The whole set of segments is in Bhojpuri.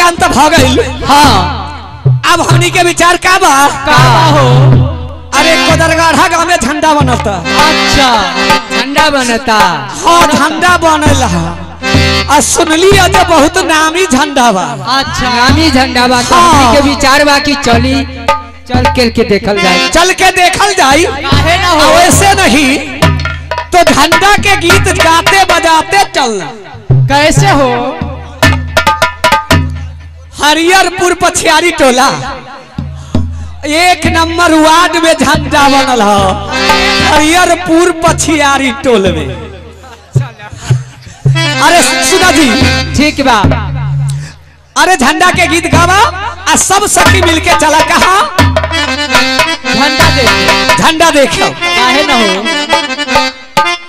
ज्ञान तो भ गइल हाँ अब हमनी के विचार का बा का हो अरे कोदरगाढ़ा गांव में झंडा बनता अच्छा झंडा बनता हाँ झंडा बनल है आ सुनली है जो बहुत नामी झंडा बा अच्छा नामी झंडा बा तो हाँ। हमनी के विचार बा कि चली चल के के देखल जाए चल के देखल जाई काहे ना आ वैसे नहीं तो झंडा के गीत गाते बजाते चलना कैसे हो हरियरपुर पछियारी टोला एक नंबर वार्ड में झंडा बनल है हरियरपुर पछियारी टोल में अरे सुना जी ठीक बा अरे झंडा के गीत गावा आ सब सखी मिलके चला कहा झंडा देख झंडा देखो काहे ना हो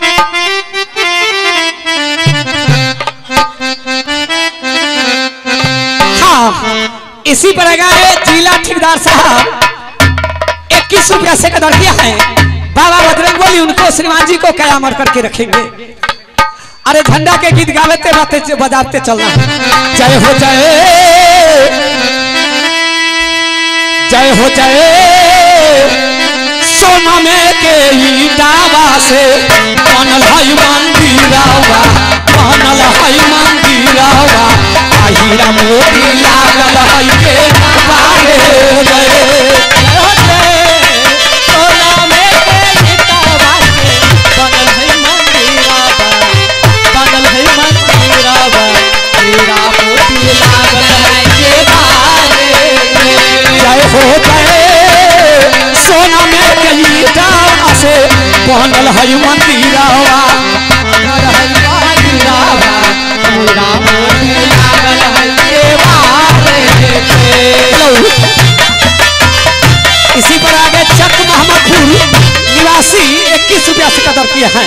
हाँ इसी पर लगा है जिला ठेकेदार साहब इक्कीस रुपया से कदर किया है बाबा बजरंग बोली उनको श्रीमान जी को कयामर करके रखेंगे अरे झंडा के गीत गाते बाते बजाते चलना जय हो जय जय हो जय सोना में के ही दावा से बनल है मंदिरावा बनल है मंदिरावा हीरा मोती लागल है के बारे रे सोना में के गीतावा से बनल है मंदिरावा बनल है मंदिरावा तेरा मोती लागल है के बारे में। जय हो जय सोना में के ही दावा से बनल है मंदिरावा बनल है मंदिरावा तेरा मोती लागल है के बारे में। इसी पर आगे चक मोहम्मदपुर निवासी इक्कीस रुपया से कदर किया है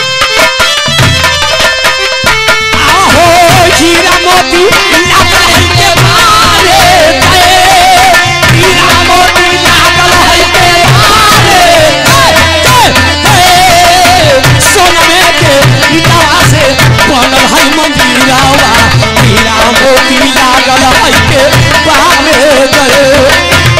आहो हीरा मोती लागल है के मारे जय हीरा मोती लागल है के मारे जय जय सोना में के हितावा से बनल है मंदिरावा हीरा मोती लागल है के बारे जय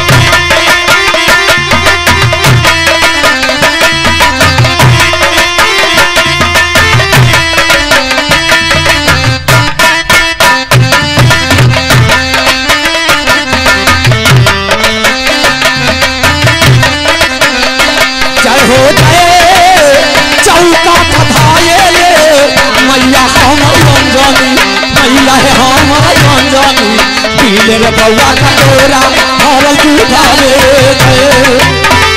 जय हो जय चौका पधाये ले मैया हम रंजनी मैया है हम रंजनी पीले रे बउआ का डोरा भरल दूधा रे जय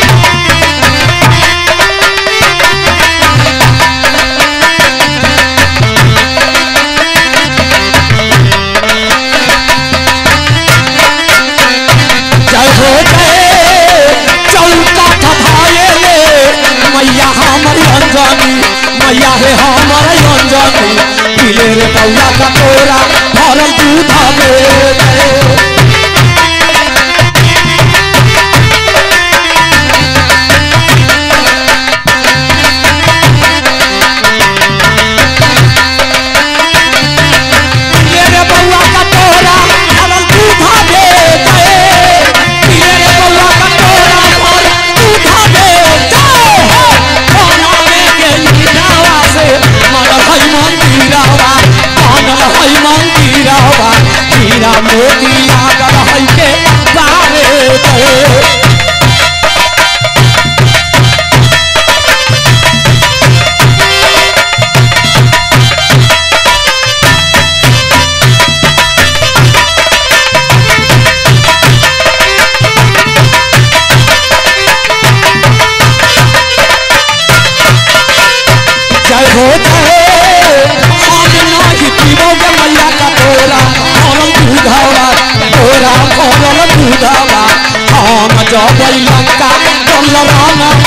जय हो जय चौका पधाये ले मैया हमर अंजनी मैया है हमर अंजनी पीले रे बउआ का डोरा भरल दूधा रे जय पीले रे बउआ का डोरा भरल दूधा रे जय पीले रे बउआ का डोरा भरल दूधा रे जय हो खाना में के लीलावा से मनल है मंदिरावा मनल है मंदिरावा हीरा मोती लागल है के बारे जय जय हो जय हम नाही पीबोगे मैया का तोरा भरल दूधावा तोरा भरल दूधावा हम जबै लंका कल राम